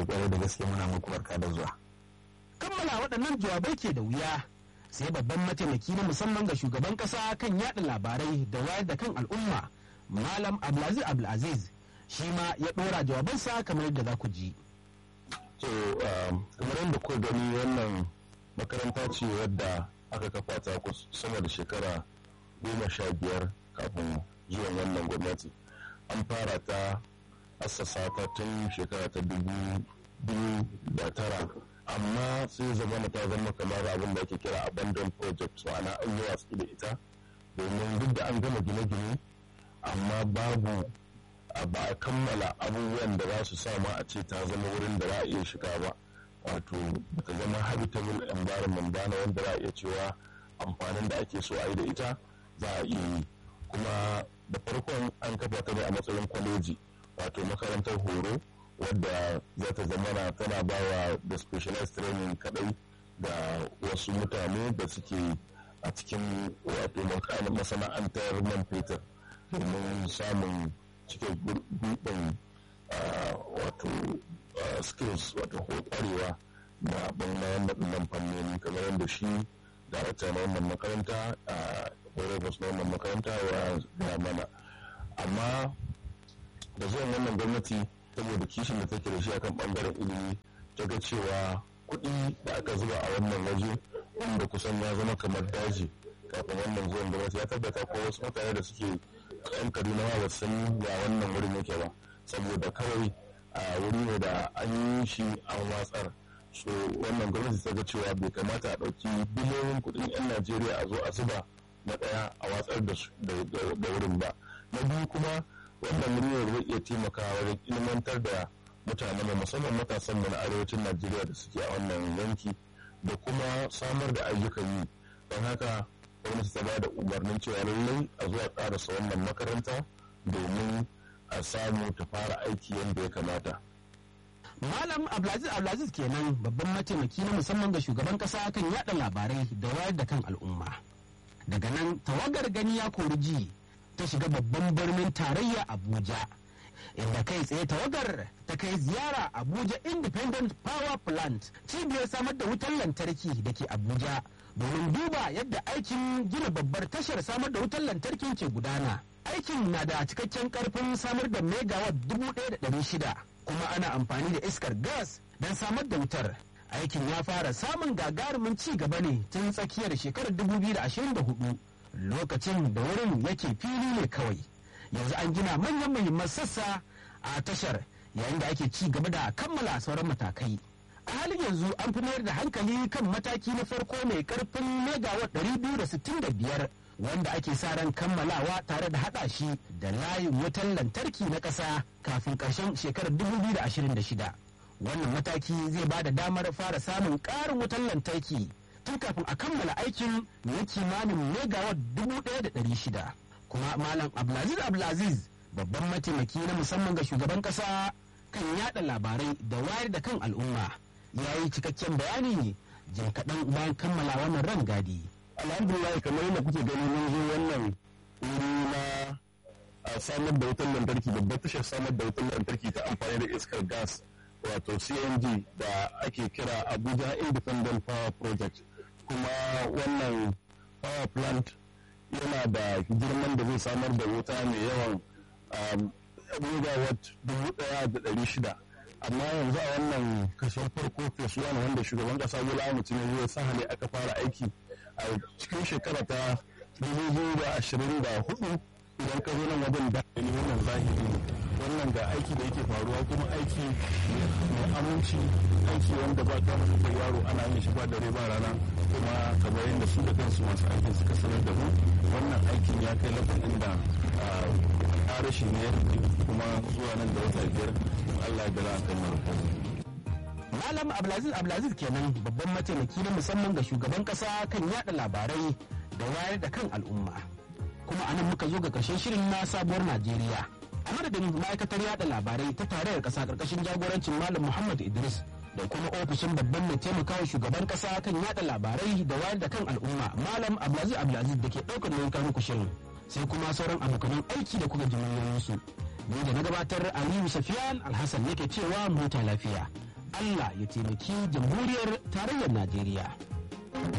kwarai da gaske muna muku barka da zuwa kammala waɗannan jawabai ke da wuya sai babban mataimaki na musamman ga shugaban ƙasa kan yada labarai da wayar da kan al'umma malam abdulaziz abdulaziz shi ma ya ɗora jawabansa kamar yadda za ku ji so kamar yadda kuka gani wannan makaranta ce wadda aka kafa ta sama da shekara goma sha biyar kafin zuwan wannan gwamnati an fara ta assasa ta tun shekara ta dubu biyu da tara amma sai zama ta zama kamar abin da ake kira abandon project ma'ana an yi watsi da ita domin duk da an gama gine-gine amma babu ba a kammala abubuwan da za su sama a ce ta zama wurin da za a iya shiga ba wato ta zama habitable environment ba na wanda za a iya cewa amfanin da ake so a yi da ita za a iya yi kuma da farkon an kafa ta ne a matsayin kwaleji wato makarantar horo wadda za ta zama tana ba wa da specialized training kadai da wasu mutane da suke a cikin wato masana'antar man fetur domin samun cike gudun wato skills wato kwarewa da ɓangaren waɗannan fannoni kamar yadda shi darakta na wannan makaranta a horobus na wannan makaranta ya mana amma da zuwan wannan gwamnati saboda kishin da take da shi akan ɓangaren ilimi ta ga cewa kuɗi da aka zuba a wannan waje wanda kusan ya zama kamar daji kafin wannan zuwan gwamnati ya tabbata ko wasu mutane da suke yan kaduna ma ba san ya wannan wurin yake ba saboda kawai a wuri ne da an yi shi an watsar so wannan gwamnati ta ga cewa bai kamata a ɗauki biliyoyin kuɗin 'yan najeriya a zo a zuba na ɗaya a watsar da wurin ba na biyu kuma wannan wuri ne zai iya taimakawa wajen ilmantar da mutane mu musamman matasan mu na arewacin najeriya da suke a wannan yanki da kuma samar da ayyukan yi don haka gwamnati ta ba da umarnin cewa lallai a zuwa karasa wannan makaranta domin a samu ta fara aiki yadda ya kamata. Malam Abdulaziz Abdulaziz kenan babban mataimaki na musamman ga shugaban kasa kan yada labarai da wayar da kan al'umma. Daga nan tawagar gani ya kori ji ta shiga babban birnin tarayya Abuja. Inda kai tsaye tawagar ta kai ziyara Abuja Independent Power Plant cibiyar samar da wutar lantarki da ke Abuja domin duba yadda aikin gina babbar tashar samar da wutar lantarkin ke gudana. Aikin na da cikakken karfin samar da megawatt dubu ɗaya da ɗari shida kuma ana amfani da iskar gas don samar da wutar. Aikin ya fara samun gagarumin ci gaba ne tun tsakiyar shekarar dubu biyu da ashirin da hudu lokacin da wurin yake fili ne kawai. Yanzu an gina manyan muhimman sassa a tashar yayin da ake ci gaba da kammala sauran matakai. a halin yanzu an fi mayar da hankali kan mataki na farko mai karfin megawatt 265 wanda ake sa ran kammalawa tare da hada shi da layin wutar lantarki na ƙasa kafin ƙarshen shekarar 2026 wannan mataki zai ba da damar fara samun ƙarin wutar lantarki tun kafin a kammala aikin na kimanin megawatt 1,600 kuma malam abdulaziz abdulaziz babban mataimaki na musamman ga shugaban ƙasa kan yada labarai da wayar da kan al'umma ya yi cikakken bayani jim kaɗan bayan kammala wannan ran gadi. alhamdulillah kamar yadda kuke gani mun zo wannan wuri na a samar da wutar lantarki babbar tashar samar da wutar lantarki ta amfani da iskar gas wato cng da ake kira abuja independent power project kuma wannan power plant yana da girman da zai samar da wuta mai yawan megawatt dubu daya da dari shida amma yanzu a wannan kashin farko phase one wanda shugaban kasa bola ahmed tinubu ya sa hali aka fara aiki a cikin shekara ta dubu biyu da ashirin da hudu idan ka zo nan wajen da ne wannan zahiri ne wannan ga aiki da yake faruwa kuma aiki mai aminci aiki wanda ba ta mutu yaro ana yin shi ba dare ba rana kuma kamar yadda su da kansu masu aikin suka sanar da mu wannan aikin ya kai lafin da rashi ne kuma zuwa nan da wata biyar Allah ya gara kan marufan. Malam Abdulaziz Abdulaziz kenan babban mataimaki na musamman ga shugaban kasa kan yada labarai da wayar da kan al'umma. Kuma anan muka zo ga karshen shirin na sabuwar Najeriya. A madadin ma'aikatar yada labarai ta tarayyar kasa karkashin jagorancin Malam Muhammad Idris da kuma ofishin babban mai taimakawa shugaban kasa kan yada labarai da wayar da kan al'umma Malam Abdulaziz Abdulaziz da ke ɗaukar nauyin kawo shirin. sai kuma sauran abokanan aiki da kuka ji su ni da na gabatar aliyu safiyan alhassan yake cewa mota lafiya allah ya taimaki jamhuriyar tarayyar najeriya